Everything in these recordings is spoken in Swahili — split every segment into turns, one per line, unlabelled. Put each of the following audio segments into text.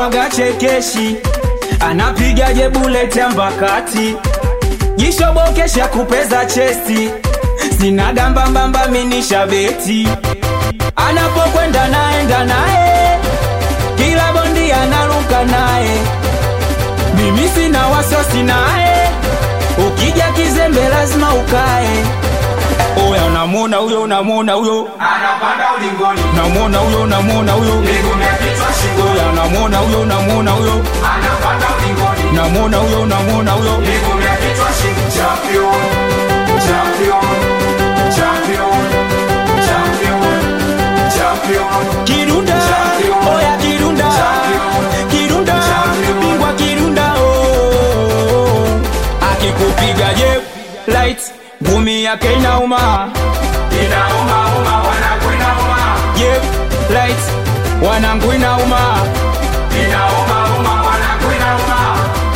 mwaga chekeshi anapigaje buleti ambakati jishobokesha kupeza chesti sinaga mbambamba minisha beti anapokwenda naenda naye kila bondi analuka naye mimi sina wasosi naye ukija kizembe lazima ukae oya unamwona huyo unamwona huyo
anapanda ulingoni
unamwona huyo unamwona huyo
miguu ya kichwa shingoni
oya unamwona huyo unamwona huyo
anapanda ulingoni
unamwona huyo unamwona huyo
miguu ya kichwa shingoni champion champion champion champion champion
kirunda
Champion.
oya kirunda
Champion.
kirunda
Champion.
bingwa kirunda oh. akikupiga je light ngumi yake inauma
inauma uma wanangu inauma
je light wanangu inauma
inauma uma wanangu inauma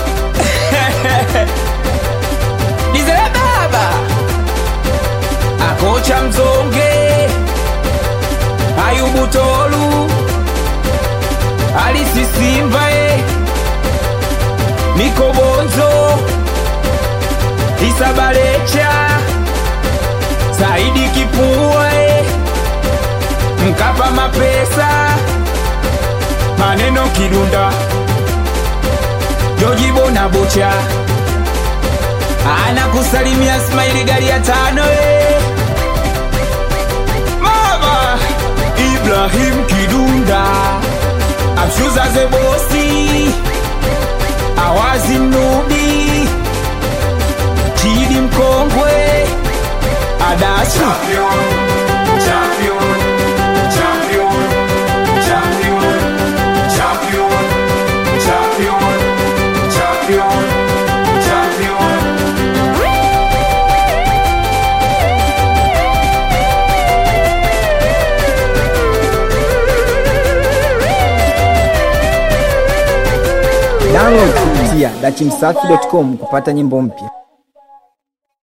dizele baba akocha mzonge ayubu tolu alisisimba e mikobonzo isabalecha saidi kipua e mkapa mapesa maneno kidunda jojibona bocha anakusalimia Smaili gari ya tano eh. Mama Ibrahim Kidunda Amshuza ze bosi Awazi Nubi Kidi mkongwe Adasu
champion champion champion champion champion champion champion champion
Download kupitia dachimsafi.com kupata nyimbo mpya.